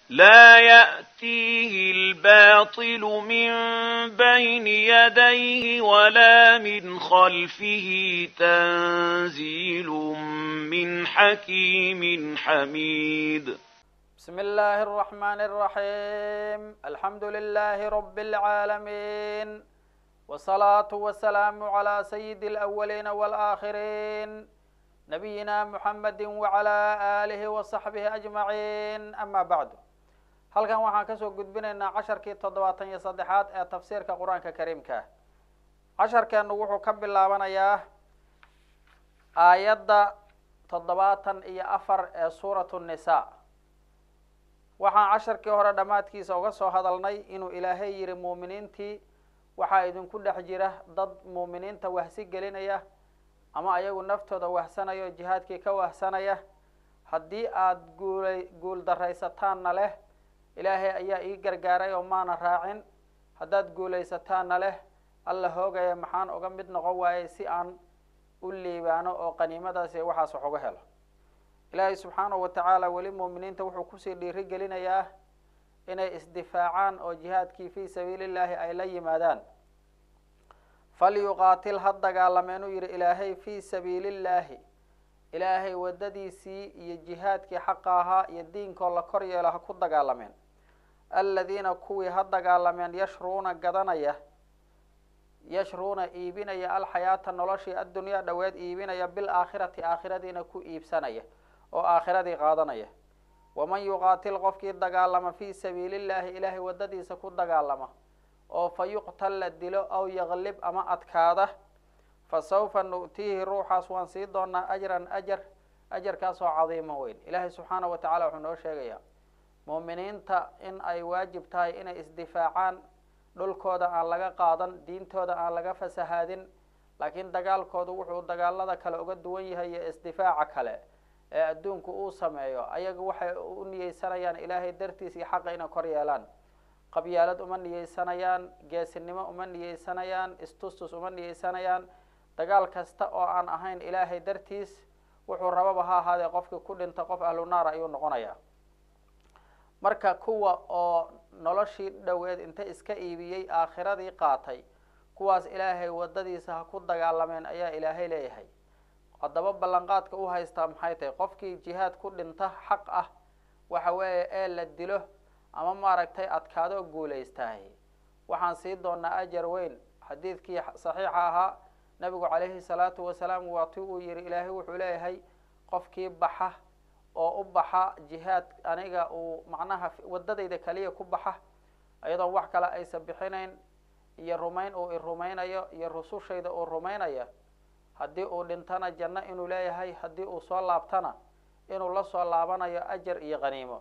لا يأتيه الباطل من بين يديه ولا من خلفه تنزيل من حكيم حميد بسم الله الرحمن الرحيم الحمد لله رب العالمين والصلاة والسلام على سيد الأولين والآخرين نبينا محمد وعلى آله وصحبه أجمعين أما بعد halkan waxaan kasoo gudbinaynaa casharkii toddobaatan iyo saddexaad ee tafsiirka qur-aanka kariimka casharkeenu wuxuu ka bilaabanayaa aayadda toddobaatan iyo afar ee suuratu nisa waxaan casharkii hore dhammaadkiisa uga soo hadalnay inuu ilaahay yihi muuminiintii waxaa idinku dhex jira dad muuminiinta wahsi gelinaya ama ayagu naftooda wahsanaya oo jihaadkii ka wahsanaya haddii aada guulay guul daraysataanna leh ilaahay ayaa ii gargaaray oo maana raacin haddaad guulaysataanna leh alla hoogaya maxaan uga mid noqon waayey si aan u liibaano oo qaniimadaas iyo waxaas wax uga helo ilaahay subxaanahu wa tacaala weli muuminiinta wuxuu kusii dhiiri gelinayaa inay isdifaacaan oo jihaadkii fii sabiili llaahi ay la yimaadaan falyuqaatil ha dagaalameen uu yihi ilaahay fii sabiili llaahi ilaahay waddadiisii iyo jihaadkii xaqa ahaa iyo diinkoo la kor yeelo ha ku dagaalameen aladiina kuwii ha dagaalameen yashruuna gadanaya yashruuna iibinaya alxayaata noloshii addunyaa dhoweed iibinaya bilaakhirati aakhiradiina ku iibsanaya oo aakhiradii qaadanaya waman yuqaatil qofkii dagaalama fii sabiili llaahi ilaahay waddadiisa ku dagaalama oo fa yuqtal la dilo aw yaklib ama adkaada fa sawfa nu'tiihi ruuxaas waan sii doonaa ajran ajar ajarkaasoo cadiimo weyn ilaahay subxaanahu wa tacala wuxuu noo sheegayaa muuminiinta in ay waajib tahay inay isdifaacaan dhulkooda aan laga qaadan diintooda aan laga fasahaadin laakiin dagaalkoodu wuxuu dagaalada kale uga duwan yahay iyo isdifaaca kale ee adduunku uu sameeyo ayaga waxay u niyeysanayaan ilaahay dartiis iyo xaqa inay kor yeelaan qabyaalad uma niyeysanayaan geesinimo uma niyeysanayaan istustus uma niyeysanayaan dagaal kasta oo aan ahayn ilaahay dartiis wuxuu rababa ha ahaadee qofkii ku dhinta qof ahlu naar ayuu noqonayaa marka kuwa oo noloshii dhoweed inta iska iibiyey aakhiradii qaatay kuwaas ilaahay waddadiisa ha ku dagaalameen ayaa ilaahay leeyahay haddaba ballanqaadka u haystaa maxay tahay qofkii jihaad ku dhinta xaq ah waxa weeye ee la dilo ama maaragtay adkaado guulaystahay waxaan sii doonaa ajar weyn xadiidkii saxiixa ahaa nabigu calayhi salaatu wasalaam waa ti uu yihi ilaahay wuxuu leeyahay qofkii baxa oo u baxa jihaad aniga uu macnaha waddadayda kaliya ku baxa iyadoon wax kale aysan bixinayn iyo rumayn uu i rumaynayo iyo rusushayda uu rumaynaya haddii uu dhintana janno inuu leeyahay haddii uu soo laabtana inuu la soo laabanayo ajar iyo qaniimo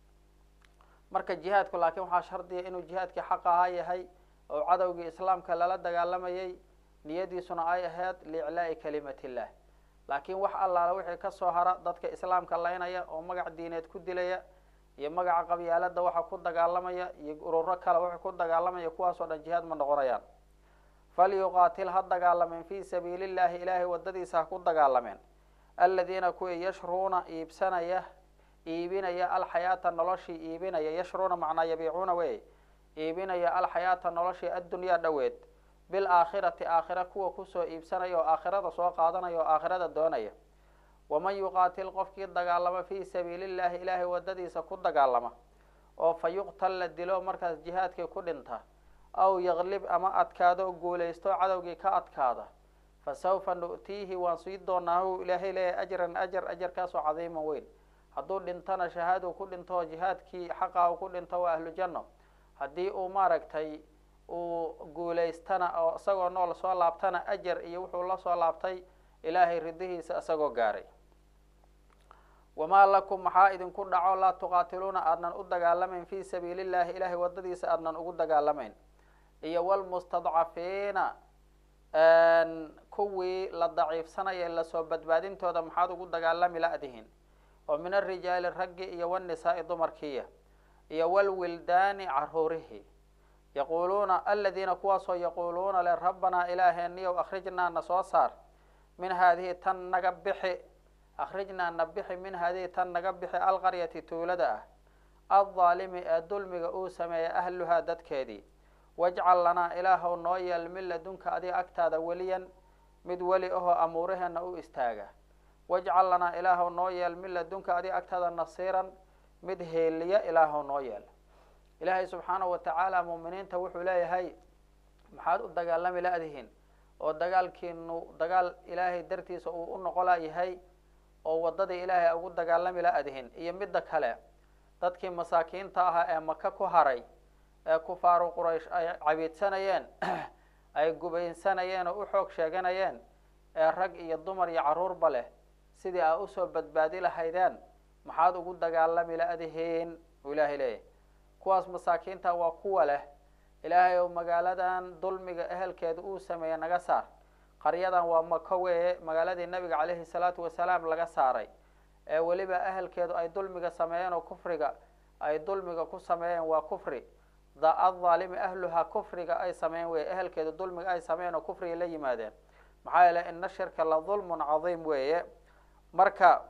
marka jihaadku laakiin waxaa shardiya inuu jihaadkii xaq ahaa yahay oo cadowgii islaamka lala dagaalamayay niyadiisuna ay ahayd liiclaa'i kalimat illah laakiin wax allaala wixii kasoo hara dadka islaamka laynaya oo magac diineed ku dilaya iyo magaca qabyaalada waxa ku dagaalamaya iyo ururo kale waxa ku dagaalamaya kuwaasoo dhan jihaad ma noqonayaan falyuqaatil ha dagaalameen fii sabiili llahi ilaahay waddadiisa ha ku dagaalameen aladiina kuwii yashruuna iibsanaya iibinaya alxayaata noloshii iibinaya yashruuna macnaa yabiicuuna wey iibinaya alxayaata noloshii addunyaa dhoweed bilaakhirati aakhira kuwa kusoo iibsanaya oo aakhirada soo qaadanaya oo aakhirada doonaya waman yuqaatil qofkii dagaalama fii sabiili llahi ilaahay waddadiisa ku dagaalama oo fa yuqtal la dilo markaas jihaadkii ku dhinta aw yaklib ama adkaado guulaysto cadowgii ka adkaada fa sawfa nu'tiihi waan sii doonaa hu ilaahay leeyahay ajran ajar ajarkaasoo cadiiman weyn hadduu dhintana shahaaduu ku dhinto oo jihaadkii xaqa u ku dhinto waa ahlu janno haddii uu maaragtay uu guulaystana oo isagoo nool soo laabtana ajar iyo wuxuu la soo laabtay ilaahay ridihiisa isagoo gaaray wamaa lakum maxaa idinku dhaco laa tuqaatiluuna aadnan u dagaalamayn fii sabiili llahi ilaahay waddadiisa aadnan ugu dagaalamayn iyo walmustadcafiina kuwii la daciifsanaya lasoo badbaadintooda maxaad ugu dagaalami la-dihin oo min arijaali raggi iyo wanisaai dumarkiiya iyo walwildaani caruurihi yaquuluuna aladiina kuwaasoo yaquuluuna le rabbanaa ilaaheeniyow akhrijnaa na soo saar min haadihi tan naga bixi akhrijnaa na bixi min haadihi tan naga bixi alqaryati tuulada ah addaalimi ee dulmiga uu sameeyay ahluhaa dadkeedii wajcal lanaa ilaahow noo yeel min ladunka adiga agtaada weliyan mid weli ahoo amuuraheenna u istaaga wajcal lanaa ilaahow noo yeel min ladunka adiga agtaada nasiiran mid heeliya ilaahow noo yeel ilaahay subxaanahu watacaala muuminiinta wuxuu leeyahay maxaad u dagaalami la-dihiin oo dagaalkiinu dagaal ilaahay dartiisa uu u noqola yahay oo waddadii ilaahay a ugu dagaalami la-dihin iyo midda kale dadkii masaakiinta ahaa ee maka ku haray ee kufaaru quraysh ay cabiidsanayeen ay gubaynsanayeen oo u xoog sheeganayeen ee rag iyo dumar iyo carruurba leh sidii aa usoo badbaadi lahaydeen maxaad ugu dagaalami la-dihiin uu ilaahay leeyahay kuwaas masaakiinta waa kuwa leh ilaahay ou magaaladan dulmiga ehelkeeda uu sameeyey naga saar qaryadan waa mako weeye magaaladii nabiga caleyhi salaatu wasalaam laga saaray ee weliba ehelkeedu ay dulmiga sameeyeen oo kufriga ay dulmiga ku sameeyeen waa kufri aaalimi ahluhaa kufriga ay sameeyeen wey ehelkeedu dulmiga ay sameeyeen oo kufriga la yimaadeen maxaa yeele ina shirka la dulmun cadiim weeye marka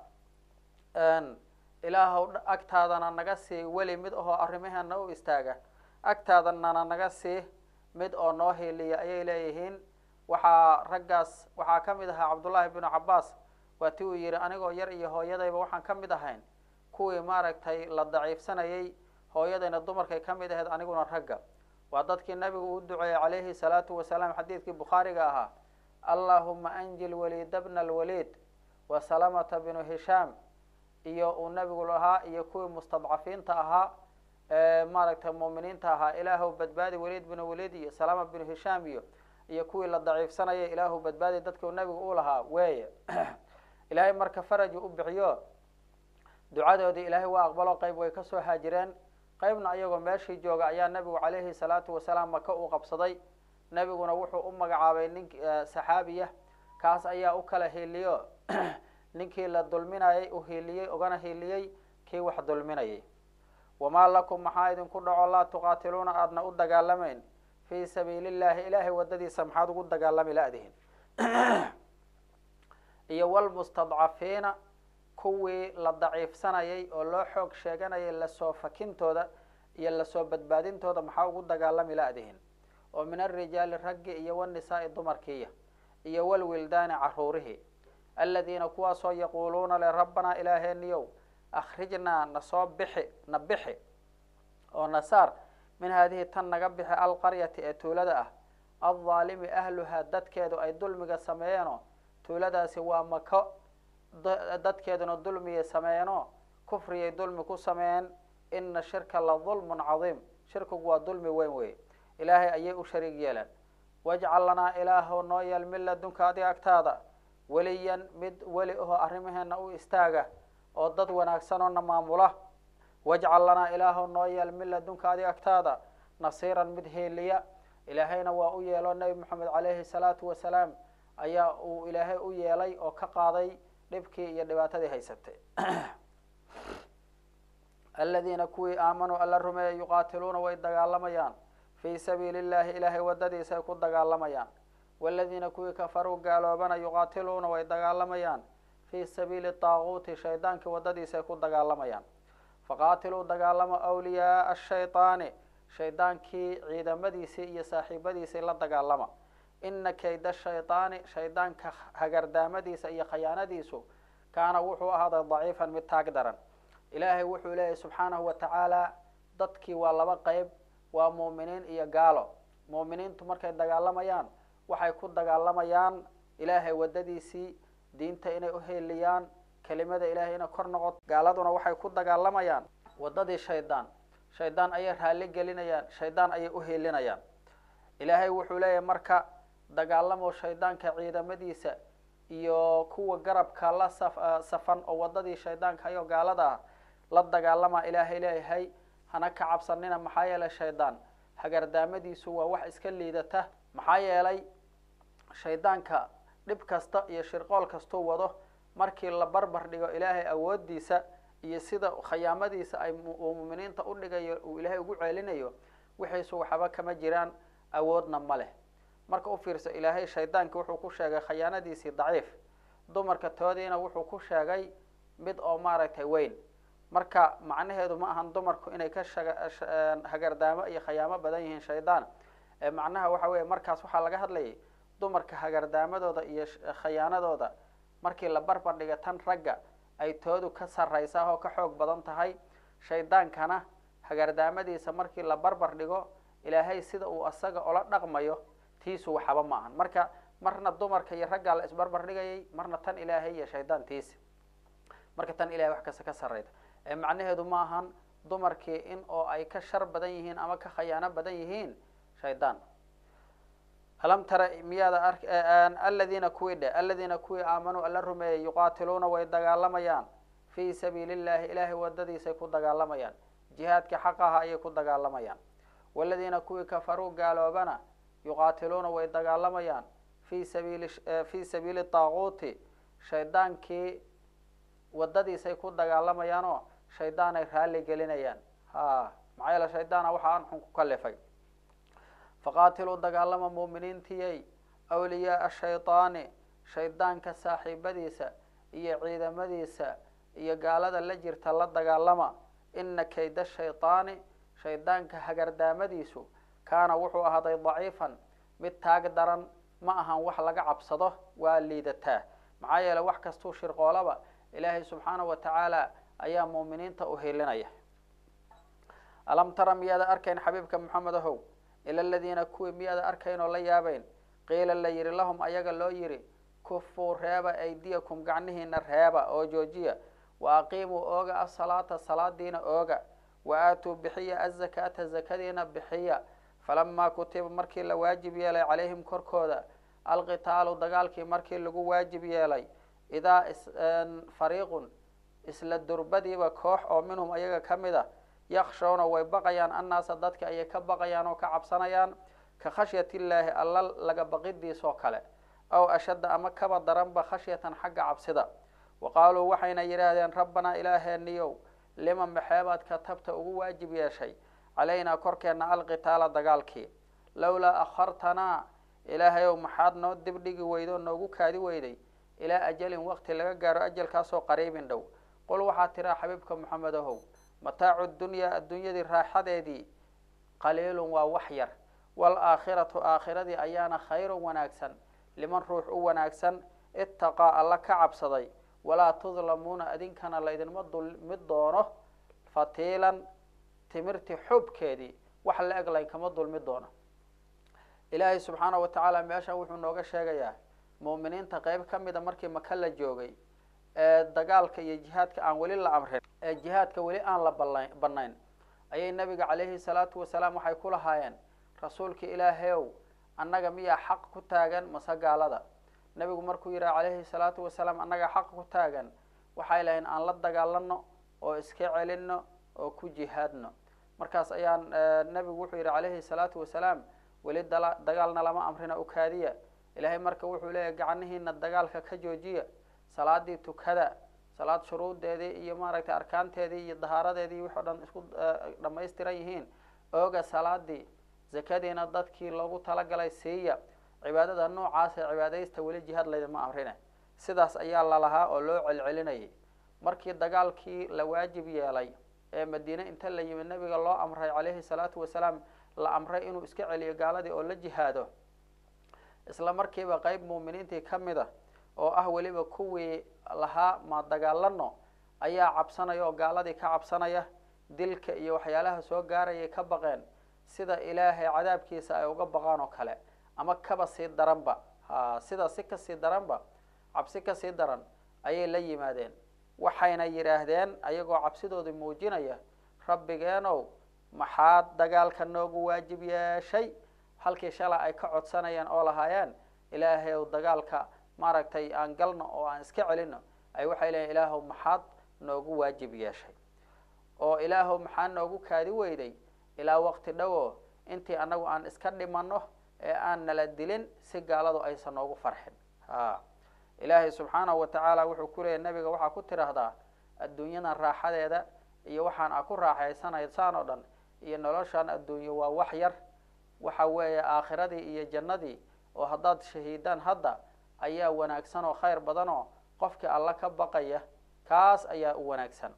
ilaahow agtaadana naga sii weli mid ahoo arrimaheena u istaaga agtaadanana naga sii mid oo noo hiiliya ayay leeyihiin waxaa raggaas waxaa ka mid ahaa cabdullaahi binu cabaas waa ti uu yihi anigoo yar iyo hooyadayba waxaan ka mid ahayn kuwii maaragtay la daciifsanayay hooyadayna dumarkay ka mid ahayd aniguna ragga waa dadkii nabigu uu duceeyey calayhi salaatu wasalaam xadiidkii bukhaariga ahaa allahuma anjil waliida bna alwaliid wa salamata binu hishaam iyo uu nabigu lahaa iyo kuwii mustadcafiinta ahaa ee maaragtay muuminiinta ahaa ilaahu badbaadi waliid binu waliid iyo salama binu hishaam iyo iyo kuwii la daciifsanaya ilaahu badbaadi dadkii uu nabigu u lahaa weeye ilaahay marka faraju u bixiyo ducadoodii ilaahay waa aqbalo qayb way kasoo haajireen qaybna ayagoo meeshii jooga ayaa nabigu calayhi salaatu wasalaam maka uu qabsaday nebiguna wuxuu u magacaabay nin saxaabiya kaas ayaa u kala hiiliyo ninkii la dulminayay u hiiliyey ugana hiiliyey kii wax dulminayay wamaa lakum maxaa idinku dhaco laa tuqaatiluuna aadna u dagaalamayn fii sabiili llahi ilaahay waddadiisa maxaad ugu dagaalami la-dihin iyo walmustadcafiina kuwii la daciifsanayay oo loo xoog sheeganayay lasoo fakintooda iyo lasoo badbaadintooda maxaa ugu dagaalami la-dihin oo min alrijaali raggi iyo wanisaai dumarkiiya iyo walwildaani caruurihii aladiina kuwaasoo yaquuluuna le rabbanaa ilaaheeniyow akhrijnaa nasoo bixi na bixi oo nasaar min haadihi tan naga bixi alqaryati ee tuulada ah aldaalimi ahluhaa dadkeedu ay dulmiga sameeyeenoo tuuladaasi waa mako dadkeeduna dulmiyay sameeyeenoo kufriyay dulmi ku sameeyeen ina shirka la dulmun cadiim shirkigu waa dulmi weyn wey ilaahay ayay u shariig yeeleen wajcal lanaa ilaahow noo yeel min ladunka adiga agtaada weliyan mid weli ahoo arrimaheena u istaaga oo dad wanaagsan oo na maamula wajcal lanaa ilaahow noo yeel min ladunka adiga agtaada nasiiran mid heeliya ilaahayna waa u yeelo nebi moxamed caleyhi salaatu wasalaam ayaa uu ilaahay u yeelay oo ka qaaday dhibkii iyo dhibaatadii haysatay aladiina kuwii aamanuu alla rumeeya yuqaatiluuna way dagaalamayaan fii sabiili llahi ilaahay waddadiisa ay ku dagaalamayaan waladiina kuwii kafaruu gaaloobana yuqaatiluuna way dagaalamayaan fii sabiili taaguuti shaydaankii waddadiisa ay ku dagaalamayaan faqaatiluu dagaalamo awliyaaa ashaydaani shaydaankii ciidamadiisii iyo saaxiibadiisii la dagaalama ina kayda shaydaani shaydaanka hagardaamadiisa iyo khayaanadiisu kaana wuxuu ahaaday daciifan mid taag daran ilaahay wuxuu leeyahy subxaanahu wa tacaala dadkii waa laba qeyb waa muuminiin iyo gaalo muuminiintu markay dagaalamayaan waxay ku dagaalamayaan ilaahay waddadiisii diinta inay uheeliyaan kelimada ilahay inay kor noqoto gaaladuna waxay ku dagaalamayaan waddadii shaydaan shaydaan ayay raalli gelinayaan shaydaan ayay uheelinayaan ilaahay wuxuu leeyahay marka dagaalamo shaydaanka ciidamadiisa iyo kuwa garabka la saf safan oo waddadii shaydaanka ayoo gaalada ah la dagaalama ilaahay leeyahay hana ka cabsanina maxaa yeelay shaydaan hagardaamadiisu waa wax iska liidata maxaa yeelay shaydaanka dhib kasta iyo shirqool kastuu wado markii la barbar dhigo ilaahay awoodiisa iyo sida khayaamadiisa ay uu muminiinta udhigayo uu ilaahay ugu ceelinayo wixiisu waxba kama jiraan awoodna ma leh marka u fiirso ilaahay shaydaanki wuxuu ku sheegay khayaanadiisii daciif dumarka toodiina wuxuu ku sheegay mid oo maaragtay weyn marka macnaheedu ma ahan dumarku inay ka shaga hagardaamo iyo khayaamo badan yihiin shaydaan macnaha waxa weeye markaas waxaa laga hadlayay dumarka hagardaamadooda iyo khayaanadooda markii la barbar dhiga tan ragga ay toodu ka sarraysaa oo ka xoog badan tahay shaydaankana hagardaamadiisa markii la barbar dhigo ilaahay sida uu asaga ola dhaqmayo tiisu waxaba ma ahan marka marna dumarka iyo raggaa la isbarbar dhigayay marna tan ilaahay iyo shaydaan tiisi marka tan ilahay wax kasta ka sarrayda macnaheedu ma ahan dumarkii in oo ay ka shar badan yihiin ama ka khayaano badan yihiin shaydaan alam tara miyaada ar aladiina kuwii dhe aladiina kuwii aamanuu alla rumeeyey yuqaatiluuna way dagaalamayaan fii sabiili llahi ilaahay wadadiisay ku dagaalamayaan jihaadkii xaqaha ayay ku dagaalamayaan waladiina kuwii kafaruu gaaloobana yuqaatiluuna way dagaalamayaan fi sabiili fi sabiili taaquuti shaydaankii wadadiisay ku dagaalamayaanoo shaydaanay raalli gelinayaan ha maxaa yeele shaydaana waxa aan xun ku kalifay faqaatiluu dagaalama muuminiintiyay awliyaaa shaydaani shaydaanka saaxiibadiisa iyo ciidamadiisa iyo gaalada la jirta la dagaalama ina kayda shaydaani shaydaanka hagardaamadiisu kaana wuxuu ahaaday daciifan mid taag daran ma ahan wax laga cabsado waa liidataa maxaa yeele wax kastuu shirqoolaba ilaahay subxaanahu wa tacaala ayaa muuminiinta u hilinaya alam tara miyaada arkayn xabiibka maxamed ahow ila aladiina kuwii miyaada arkayn oo la yaabeyn qiila la yihi lahum ayaga loo yihi kufuu reeba aydiyakum gacnihiina reeba oo joojiya wa aqiimuu ooga asalaata salaadiina ooga wa aatuu bixiya azakaata zakadiina bixiya falamaa kutiba markii la waajib yeelay calayhim korkooda alqitaalu dagaalkii markii lagu waajib yeelay idaa fariiqun isla durbadiiba koox oo minhum ayaga ka mid a yakshawna way baqayaan annaasa dadka ayay ka baqayaan oo ka cabsanayaan ka khashyat illaahi alla laga baqidiisoo kale aw ashadda ama kaba daranba khashyatan xagga cabsida wa qaaluu waxayna yidhaahdeen rabbanaa ilaaheeniyow lima maxeebaad katabta ugu waajib yeeshay calaynaa korkeenna alqitaala dagaalkii lowlaa akhartanaa ilaahayow maxaad noo dibdhigi weydo noogu kaadi weyday ilaa ajalin waqti laga gaaro ajalkaasoo qariibin dhow qul waxaad tiraa xabiibka maxamed ahow mataacu dunyaa adduunyadii raaxadeedii qaliilun waa wax yar waalaakhiratu aakhiradii ayaana khayrun wanaagsan liman ruux u wanaagsan itaqaa alla ka cabsaday walaa tudlamuuna adinkana laydinma dulmi doono fatiilan timirti xubkeedii wax la eg laynkama dulmi doono ilaahay subxaana wa tacaala meeshan wuxuu nooga sheegayaa muuminiinta qeyb ka mida markii maka la joogay ee dagaalka iyo jihaadka aan weli la amrin ee jihaadka weli aan la bala banayn ayay nabiga calayhi salaatu wasalaam waxay ku lahaayeen rasuulka ilaahayow annaga miyaa xaq ku taagan mase gaalada nabigu markuu yidhaha calayhi salaatu wasalaam annaga xaq ku taagan waxay lahayn aan la dagaalano oo iska celino oo ku jihaadno markaas ayaan nabigu wuxuu yidhi calayhi salaatu wasalaam weli dala dagaalna lama amrina ukaadiya ilaahay marka wuxuu leeyahy gacnihiina dagaalka ka joojiya salaadii tukada salaad shuruudeedii iyo maaragtay arkaanteedii iyo dahaaradeedii wix o dhan isku dhamaystiran yihiin ooga salaadii zakadiina dadkii loogu talagalay siiya cibaadada noocaas ee cibaadaysta weli jihaad laydinma amrine sidaas ayaa lalahaa oo loo celcelinayay markii dagaalkii la waajib yeelay ee madiine inta la yimid nabiga loo amray calayhi salaatu wasalaam la amray inuu iska celiyo gaaladii oo la jihaado isla markiiba qeyb muuminiintii ka mid a oo ah weliba kuwii lahaa ma dagaalano ayaa cabsanaya oo gaaladii ka cabsanaya dilka iyo waxyaalaha soo gaarayay ka baqeen sida ilaahay cadaabkiisa ay uga baqaan oo kale ama kaba sii daranba ha sida si kasii daranba cabsi kasii daran ayay la yimaadeen waxayna yidhaahdeen ayagoo cabsidoodii muujinaya rabbigeenow maxaad dagaalka noogu waajib yeeshay halkii shala ay ka codsanayeen oo lahaayeen ilaahay ow dagaalka maaragtay aan galno oo aan iska celino ay waxay leeyiin ilaahow maxaad noogu waajib yeeshay oo ilaahow maxaa noogu kaadi weyday ilaa waqti dhowo intii annagu aan iska dhimano ee aan nala dilin si gaaladu aysan noogu farxin ha ilaahay subxaanahu wa tacaala wuxuu ku leeyay nabiga waxaa ku tidhaahdaa adduunyadan raaxadeeda iyo waxaan a ku raaxaysanaysaan oo dhan iyo noloshan adduunyo waa wax yar waxa weeye aakhiradii iyo jannadii oo haddaad shahiidaan hadda ayaa wanaagsan oo khayr badan oo qofkii alla ka baqaya kaas ayaa u wanaagsan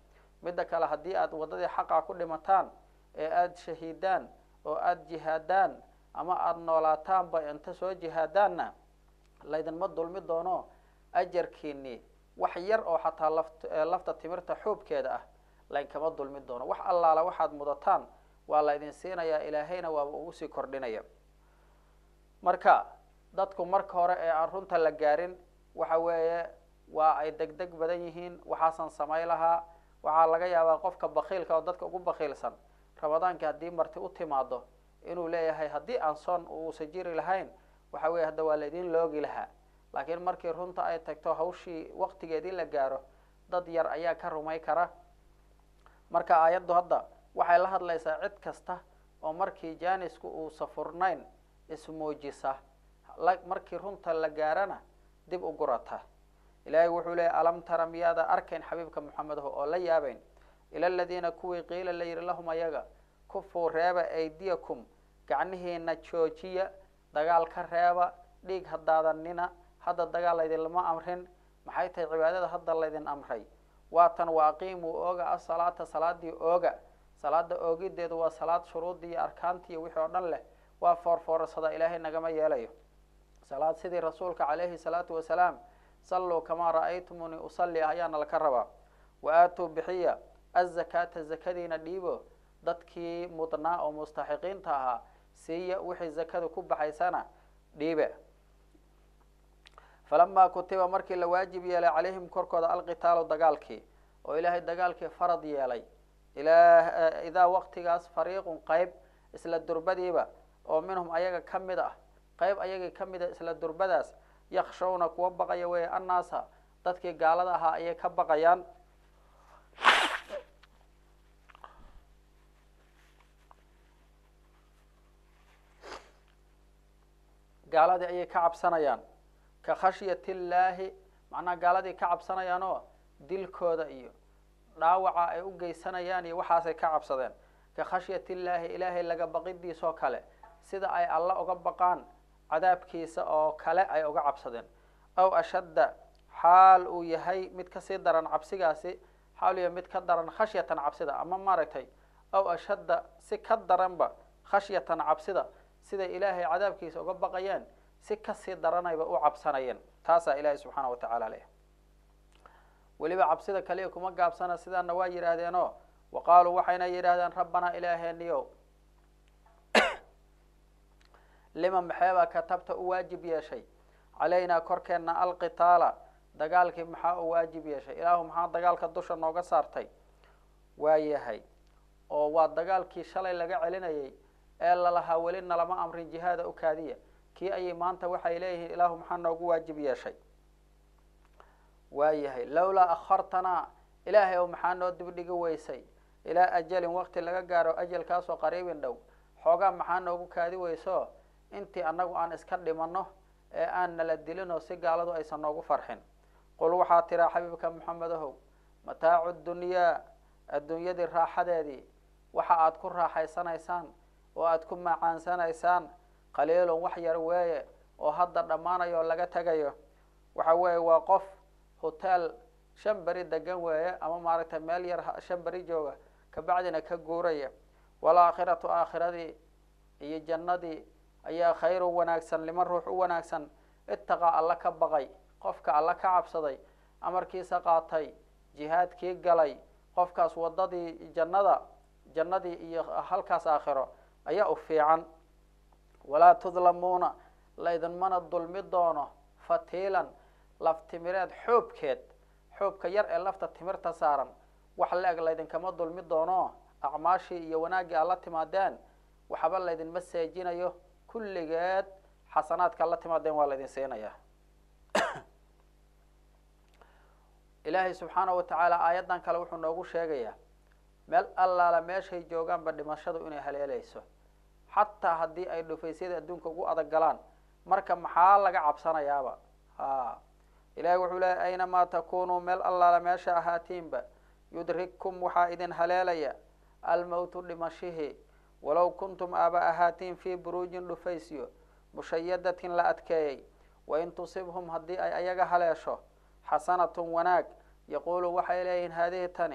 midda kale haddii aad waddadii xaqa ku dhimataan ee aada shahiidaan oo aada jihaadaan ama aada noolaataanba inta soo jihaadaanna laydinma dulmi doono ajarkiinii wax yar oo xataa laft lafta timirta xuubkeeda ah laynkama dulmi doono wax allaala waxaad mudataan waa laydin siinayaa ilaahayna waaba ugu sii kordhinaya marka dadku marka hore ee aan runta la gaarin waxa weeye waa ay deg deg badan yihiin waxaasan samay lahaa waxaa laga yaabaa qofka bakiilka oo dadka ugu bakiilsan ramadaankii haddii marti u timaado inuu leeyahay haddii aan soon uusa jiri lahayn waxa weye hadda waa laydin loogi lahaa laakiin markii runta ay tagto hawshii waktigeedii la gaaro dad yar ayaa ka rumay kara marka aayaddu hadda waxay la hadlaysaa cid kasta oo markii jaanisku uusa furnayn ismuujisa markii runta la gaarana dib u gurata ilaahay wuxuu leeyay alam tara miyaada arkayn xabiibka moxamedaho oo la yaabayn ila aladiina kuwii qiila la yidhi lahum ayaga kufuu reeba aydiyakum gacnihiina joojiya dagaal ka reeba dhiig hadaadanina hadda dagaal laydinlama amrin maxay tahay cibaadada hadda laydin amray waatan wa aqiimuu ooga asalaata salaadii ooga salaada oogideedu waa salaad shuruudii iyo arkaantii iyo wixii oo dhan leh waa foorfoorsadaa ilaahay nagama yeelayo salaad sidii rasuulka calayhi salaatu wasalaam salluu kamaa ra'aytumuni usalli ayaana laka rabaa wa aatuu bixiya azakaata zakadiina dhiibo dadkii mudnaa oo mustaxiqiinta ahaa siiya wixii zakada ku baxaysana dhiibe falamaa kutiba markii la waajib yeelay calayhim korkooda alqitaalu dagaalkii oo ilaahay dagaalkii farad yeelay ilaa idaa waqtigaas fariiqun qayb isla durbadiiba oo minhum ayaga ka mid ah qayb ayagii ka mid a isla durbadaas yakshawna kuwa baqaya weeye annaasa dadkii gaalada ahaa ayay ka baqayaan gaaladii ayay ka cabsanayaan ka khashyati illaahi macnaha gaaladii ka cabsanayaan oo dilkooda iyo dhaawaca ay u geysanayaan iyo waxaasay ka cabsadeen ka khashyati illaahi ilaahay laga baqidiisoo kale sida ay alla uga baqaan cadaabkiisa oo kale ay uga cabsadeen aw ashadda xaal uu yahay mid kasii daran cabsigaasi xaal uu yahay mid ka daran khashyatan cabsida ama maaragtay aw ashadda si ka daranba khashyatan cabsida siday ilaahay cadaabkiisa uga baqayeen si kasii daranayba u cabsanayeen taasaa ilaahay subxaana wa tacaala leh weliba cabsida kaliya kuma gaabsana sidaana waa yidhaahdeenoo wa qaaluu waxayna yidhahdeen rabbanaa ilaaheeniyow lima maxeebaa katabta u waajib yeeshay calaynaa korkeenna alqitaala dagaalkii maxaa u waajib yeeshay ilaahu maxaa dagaalka dusha nooga saartay waa yahay oo waa dagaalkii shalay laga celinayay ee lalahaa weli nalama amrin jihaada u kaadiya kii ayay maanta waxay leeyihiin ilaahu maxaa noogu waajib yeeshay waa yahay lawlaa akhartanaa ilaahay ow maxaa noo dibdhigi weysay ilaa ajalin waqti laga gaaro ajalkaasoo qariibin dhow xoogaa maxaa noogu kaadi weyso intii annagu aan iska dhimanno ee aan nala dilinoo si gaaladu aysan noogu farxin qul waxaa tiraa xabiibka maxamedahow mataacu dunyaa adduunyadii raaxadeedii waxa aad ku raaxaysanaysaan oo aad ku macaansanaysaan qaliilun wax yar weeye oo hadda dhammaanayo oo laga tegayo waxa weeye waa qof hotel shan beri degan weeye ama maaragtay meel yar shan beri jooga kabacdina ka guuraya walaakhiratu aakhiradii iyo jannadii ayaa khayru wanaagsan liman ruux u wanaagsan itaqaa alla ka baqay qofka alla ka cabsaday amarkiisa qaatay jihaadkii galay qofkaas waddadii jannada jannadii iyo halkaas aakhiro ayaa u fiican walaa tudlamuuna laydinmana dulmi doono fatiilan laftimireed xoobkeed xoobka yar ee lafta timirta saaran wax la-eg laydinkama dulmi doono acmaashii iyo wanaaggii aad la timaadeen waxba laydinma seejinayo kulligeed xasanaadka la timaadeen waa laydin siinaya ilaahay subxaanahu watacaala aayaddan kale wuxuu noogu sheegayaa meel allaala meeshay joogaanba dhimashadu inay haleeleyso xataa haddii ay dhufaysyada adduunka ugu adag galaan marka maxaa laga cabsanayaaba ha ilahay wuxuu leeyay aynamaa takunuu meel allaala meesha ahaatiinba yudrigkum waxaa idin haleelaya almowtu dhimashihii walow kuntum aaba ahaatiin fii buruujin dhufaysyo mushayadatin la adkeeyey wain tusibhum haddii ay ayaga haleesho xasanatun wanaag yaquulu waxay leeyihiin haadihi tani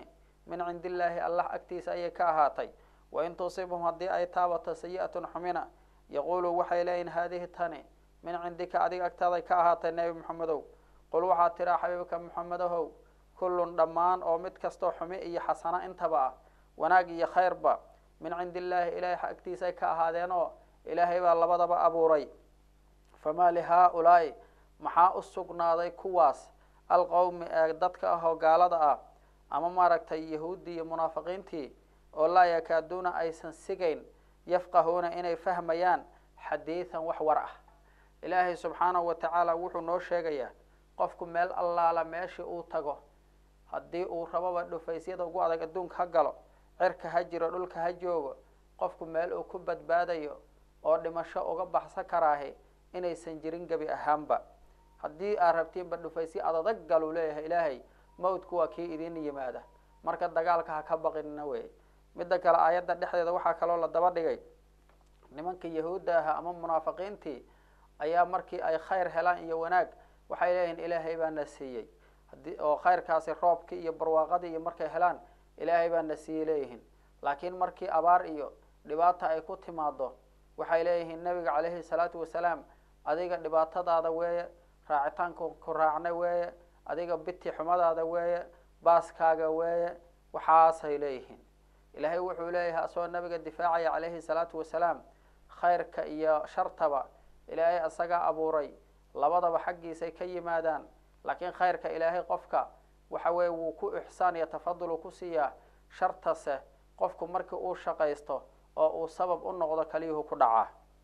min cindi illaahi allah agtiisa ayay ka ahaatay wain tusibhum haddii ay taabato sayi-atun xumina yaquulu waxay leeyihin haadihi tani min cindika adiga agtaaday ka ahaatay nebi moxamedow qul waxaad tiraa xabiibka moxamedahow kullun dhammaan oo mid kastoo xumi iyo xasano intaba ah wanaag iyo khayrba min cindi illaahi ilaahay agtiisay ka ahaadeen oo ilaahay baa labadaba abuuray famaa lihaa-ulaa'i maxaa u sugnaaday kuwaas alqowmi ee dadka ah oo gaalada ah ama maaragtay yahuuddii iyo munaafiqiintii oo laa yakaaduuna aysan sigayn yafqahuuna inay fahmayaan xadiidan wax war ah ilaahay subxaanahu wa tacaala wuxuu noo sheegayaa qofku meel allaala meeshii uu tago haddii uu rababa dhufaysyada ugu adag adduunka ha galo cirka ha jiro dhulka ha joogo qofku meel uu ku badbaadayo oo dhimasho uga baxsan karaahi inaysan jirin gebi ahaanba haddii aad rabtiinba dhufaysyo adadag galuu leeyahay ilaahay mawdku waa kii idin yimaada marka dagaalka ha ka baqinina wey midda kale aayadda dhexdeeda waxaa kaloo la daba dhigay nimanka yahuudda ahaa ama munaafiqiintii ayaa markii ay khayr helaan iyo wanaag waxay leeyihin ilaahay baa na siiyey hadii oo khayrkaasi roobkii iyo barwaaqadii iyo markay helaan ilaahay baa na siiyey leeyihiin laakiin markii abaar iyo dhibaata ay ku timaado waxay leeyihiin nabiga caleyhi salaatu wasalaam adiga dhibaatadaada weeye raacitaanka ku raacna weeye adiga biti xumadaada weeye baaskaaga weeye waxaasay leeyihiin ilaahay wuxuu leeyahay asagoo nabiga difaacaya caleyhi salaatu wasalaam khayrka iyo shartaba ilaahay isagaa abuuray labadaba xaggiisay ka yimaadaan laakiin khayrka ilaahay qofka waxa weeye wuu ku ixsaan iyo tafadul uu ku siiyaa shartase qofku markii uu shaqaysto oo uu sabab u noqdo kaliyuhu ku dhacaa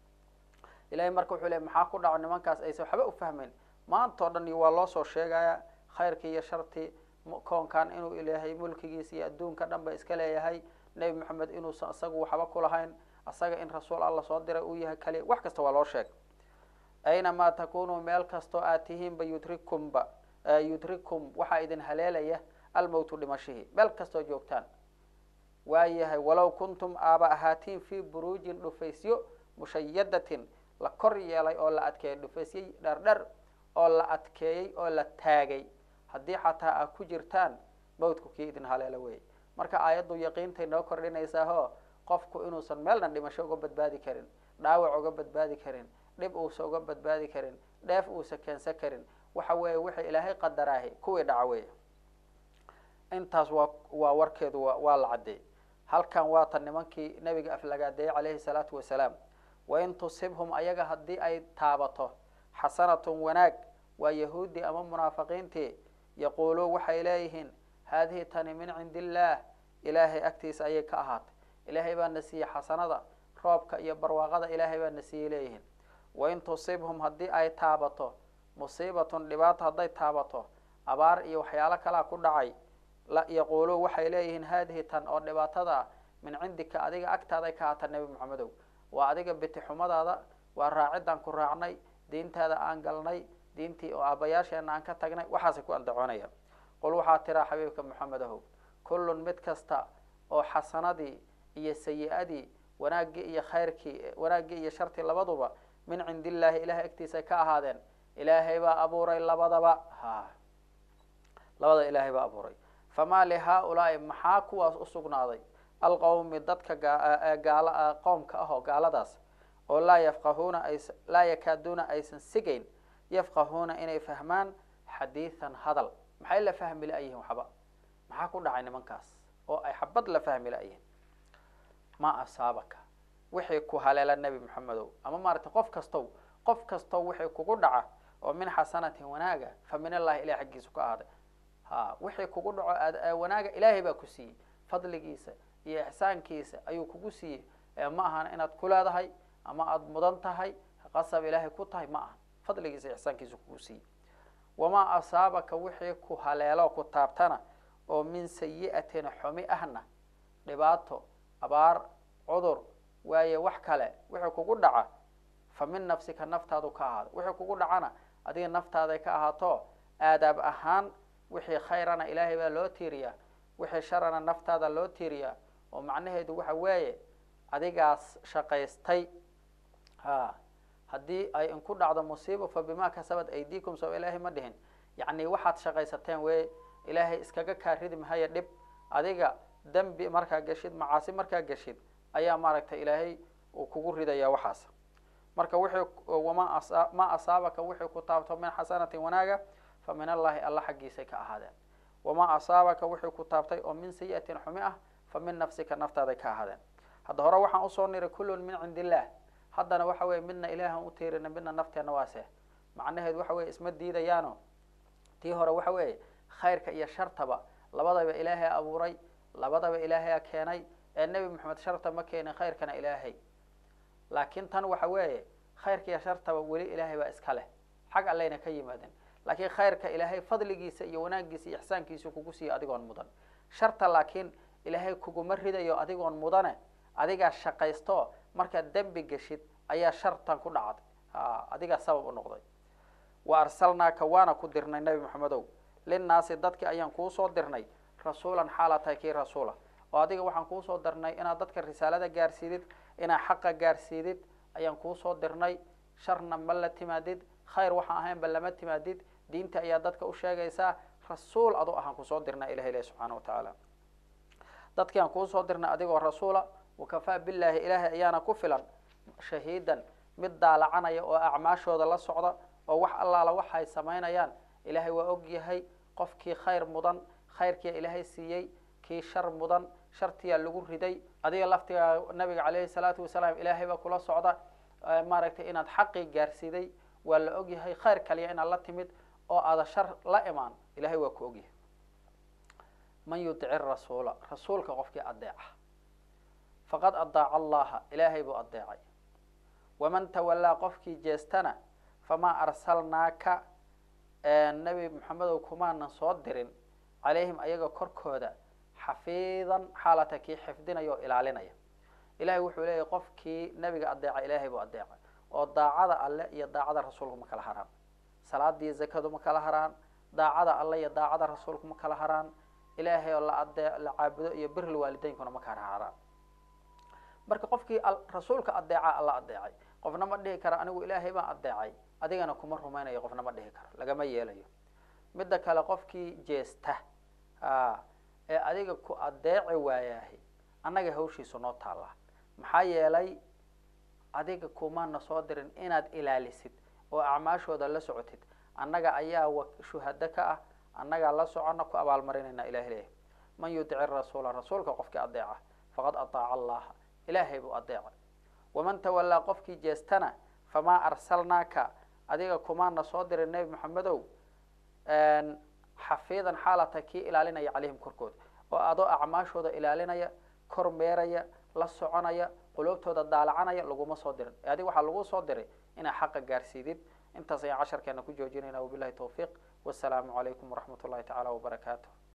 ilahay marka wuxuu leey maxaa ku dhaco nimankaas aysan waxba u fahmeyn maantao dhan waa loo soo sheegaya khayrkii iyo shartii koonkan inuu ilaahay mulkigiisa iyo adduunka dhan ba iska leeyahay nebi moxamed inuusan isagu waxba ku lahayn isaga in rasuul alla soo diray uu yahay kaliya wax kasta waa loo sheeg aynamaa takunuu meel kastoo aad tihiinba yudrikumba yudrikum waxaa idin haleelaya almowtu dhimashihii meel kastoo joogtaan waayahay walow kuntum aaba ahaatiin fii buruujin dhufaysyo mushayadatin la kor yeelay oo la adkeeyay dhufaysyo dherdher oo la adkeeyey oo la taagay haddii xataa aad ku jirtaan mawdku kii idin haleelo wey marka aayaddu yaqiintay noo kordhinaysaahoo qofku inuusan meelna dhimasho uga badbaadi karin dhaawac uga badbaadi karin dhib uusa uga badbaadi karin dheef uusa keensan karin waxa weeye wixii ilaahay qadaraahi kuwii dhaca weeye intaas waa waa warkeedu wa waa la caddeey halkan waata nimankii nabiga aflagaadeeyey calayhi salaatu wasalaam wain tusibhum ayaga haddii ay taabato xasanatun wanaag waa yahuudi ama munaafiqiintii yaquuluun waxay leeyihiin haadihi tani min cindi illaah ilaahay agtiisa ayay ka ahaatay ilaahay baa na siiyey xasanada roobka iyo barwaaqada ilaahay baa na siiyey leeyihiin wain tusibhum haddii ay taabato musiibatun dhibaato hadday taabato abaar iyo waxyaalo kalaa ku dhacay yaquuluun waxay leeyihiin haadihi tan oo dhibaatada ah min cindika adiga agtaaday ka ahaata nebi moxamedow waa adiga biti xumadaada waa raacidaan ku raacnay diintaada aan galnay diintii oo aabayaasheena aan ka tagnay waxaasay ku andacoonayaan qul waxaa tiraa xabiibka moxamedahow kullun mid kasta oo xasanadii iyo sayi-adii wanaaggii iyo khayrkii wanaaggii iyo shartii labaduba min cindi illaahi ilahay agtiisay ka ahaadeen ilaahay baa abuuray labadaba ha labada ilaahay baa abuuray famaa lihaa-ulaa'i maxaa kuwaas u sugnaaday alqowmi dadka gaala qowmka ah oo gaaladaas oo laa yafqahuuna ays laa yakaaduuna aysan sigayn yafqahuuna inay fahmaan xadiidan hadal maxay la fahmi la-yihiin waxba maxaa ku dhacay nimankaas oo ay xabad la fahmi la-yihiin ma asaabaka wixii ku haleela nebi moxamedow ama maaragtay qof kastow qof kastow wixii kugu dhaca oo min xasanatin wanaaga fa min allahi ilahi xaggiisa ku ahaaday ha wixii kugu dhaco wanaaga ilaahay baa ku siiyey fadligiisa iyo ixsaankiisa ayuu kugu siiyey ee ma ahan inaad ku leedahay ama aada mudan tahay qasab ilaahay ku tahay ma ahan fadligiisa ixsaankiisa kugu siiyey wamaa asaabaka wixii ku haleelo ku taabtana oo min sayi-atin xumi ahna dhibaato abaar cudur waaye wax kale wixii kugu dhaca fa min nafsika naftaadu ka ahaado wixii kugu dhacana adiga naftaaday ka ahaato aadaab ahaan wixii khayrana ilaahay baa loo tiiriyaa wixii sharana naftaada loo tiiriyaa oo macnaheedu waxa weeye adigaas shaqaystay ha haddii ay inku dhacdo musiiba fa bima kasabat aydiikum soo ilaahay ma dhihin yacni waxaad shaqaysateen wey ilaahay iskaga kaa ridi mahaya dhib adiga dembi markaa geshid macaasi markaa geshid ayaa maaragtay ilaahay uu kugu ridaya waxaas marka wixii wama asa ma asaabaka wixii ku taabto min xasanatin wanaaga fa min allahi alla xaggiisay ka ahaadeen wama asaabaka wixii ku taabtay oo min sayi'atin xumi ah fa min nafsika naftaaday ka ahaadeen hadda hore waxaan usoo niray kullun min cindi illah haddana waxa weye midna ilaahan u tiirina midna nafteenna waase macnaheedu waxa weye isma diidayaano tii hore waxa weeye khayrka iyo shartaba labadaba ilaahay abuuray labadaba ilaahay keenay ee nebi moxamed sharta ma keenin khayrkana ilaahay laakiin tan waxa weeye khayrka iyo shartaba weli ilaahay baa iska leh xag allayna ka yimaadeen laakiin khayrka ilaahay fadligiisa iyo wanaagiisa iyo ixsaankiisa kugu siiya adigoon mudan sharta laakiin ilaahay kuguma ridayo adigoon mudane adigaa shaqaysto markaad dembi geshid ayaa shartan ku dhacday adigaa sabab u noqday wa arsalnaaka waana ku dirnay nebi moxamedow linnaasi dadki ayaan kuusoo dirnay rasuulan xaala tahay kii rasuula oo adiga waxaan kuusoo dirnay inaad dadka risaalada gaarsiidid inaad xaqa gaarsiidid ayaan kuusoo dirnay sharna ma la timaadid khayr waxaan ahaynba lama timaadid diinta ayaa dadka u sheegaysaa rasuul adu ahaan kusoo dirnay ilahi ilahi subxaana wa tacaala dadkii aan kuusoo dirnay adigoo rasuula wakafaa billaahi ilaahay ayaana ku filan shahiidan mid daalacanaya oo acmaashooda la socda oo wax allaala waxay samaynayaan ilaahay waa og yahay qofkii khayr mudan khayrkiia ilaahay siiyey kii shar mudan shartiyaa lagu riday adiga laftigaa nabiga caleyhi salaatu wasalaam ilaahay baa kula socda maaragtay inaad xaqii gaarsiiday waa la og yahay khayr kaliya inaad la timid oo aada shar la imaan ilahay waa ku ogyahay man yudici rasuula rasuulka qofkii adeeca faqad adaaca allaha ilaahay buu adeecay waman tawallaa qofkii jeestana famaa arsalnaaka nebi maxamedow kumaanan soo dirin calayhim ayaga korkooda xafiidan xaalata kii xifdinaya oo ilaalinaya ilahay wuxuu leeyahy qofkii nebiga adeeca ilaahay buu adeecay oo daacada alle iyo daacada rasuulku ma kala haraan salaadii zakadu ma kala haraan daacada alle iyo daacada rasuulku ma kala haraan ilaahay oo la adee la caabudo iyo biril waalideynkuna ma kala haraan marka qofkii rasuulka adeeca alla adeecay qofna ma dhihi karo anigu ilaahay baan adeecay adigana kuma rumaynayo qofna ma dhihi karo lagama yeelayo midda kale qofkii jeesta ee adiga ku adeeci waayahay annaga hawshiisu noo taallaa maxaa yeelay adiga kumaana soo dirin inaad ilaalisid oo acmaashooda la socotid annaga ayaa shuhado ka ah annagaa la socona ku abaalmarinayna ilahi leeyahy man yudici rasuula rasuulka qofkii adeeca faqad ataaca allaha ilaahay buu adeecay waman tawallaa qofkii jeestana famaa arsalnaaka adiga kumaana soo dirin nebi maxamedow xafiidan xaalata kii ilaalinaya calayhim korkooda oo adoo acmaashooda ilaalinaya kor meeraya la soconaya quluubtooda daalacanaya laguma soo dirin ee adiga waxaa lagu soo diray inaa xaqa gaarsiidid intaas ayaan casharkeena ku joojinayna wabilahi tawfiiq wasalaamu calaykum waraxmat ullahi tacaala wabarakaatu